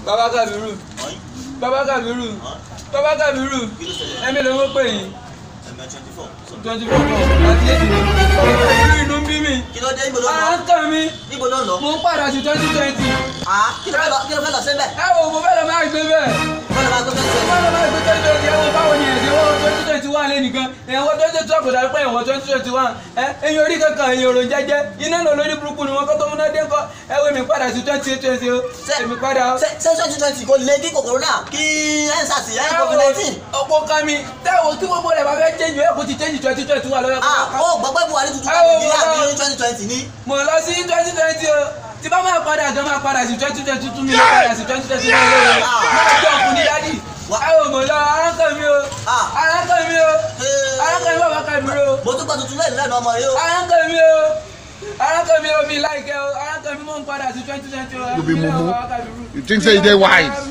bàbá Kàbírù ọ̀yìn bàbá Kàbírù ọ̀yìn bàbá Kàbírù kí ló ṣẹlẹ̀ ẹ̀mí ló ń pè yín ẹ̀mẹ̀ twenty four twenty four àti eight ni bàbá Kàbírù inú ń bí mi kí ló dé níbo ló ń à lọ ń tàn mí níbo ló ń lọ mo ń padà sí twenty twenty ah kí ló fẹ́ lọ kí ló fẹ́ lọ síbẹ̀ ẹ wo mo fẹ́ lọ máa gbé bẹ́ẹ̀ wọ́n lọ máa gbé fẹ́ mo fẹ́ lọ máa gbé twenty twenty ẹ wo báwo ni ẹ̀sìn wọ́n twenty twenty one lé nìkan èèyàn wọ́n twenty two àkọ́dà pé èèyàn wọ́n twenty twenty one ẹ èèyàn orí kankan èèyàn òrò jẹ́jẹ́ iná náà lórí burúkú ni wọ́n kọ́ tó múná dé ńkọ́ ẹ wo èmi padà sí twenty twenty o èmi padà o. ṣe ṣe twenty twenty kò lè kí kòkòrò náà kí ensars ẹ̀ covid nineteen ọ̀pọ̀ kan mi táwọn tí gbogbo rẹ̀ bá fẹ́ change ẹ̀ kó ti change twenty twenty one lọ́wọ́ ah ó gbọ́gbẹ́ buhari tuntun Ah, kan oh, nàìjíríà oh. ní twenty twenty ní mo lọ sí twenty twenty o tí bá máa padà gan máa padà sí twenty twenty two mi lọ padà sí twenty twenty one lóore máa jọ ọkùnrin dádì Wá- ẹ ò mọ̀ lọ arákàn mi o Ah. arákàn mi o arákàn mi bàbá Kàbírù o mo tún gbọ́ tuntun lẹ́nu lẹ́nu ọmọ yìí o arákàn mi o arákàn mi o mi láìkẹ́ o arákàn mi mò ń padà sí twenty twenty o You be ẹ fi lé mumu. bàbá Kàbírù. You think say you dey wise?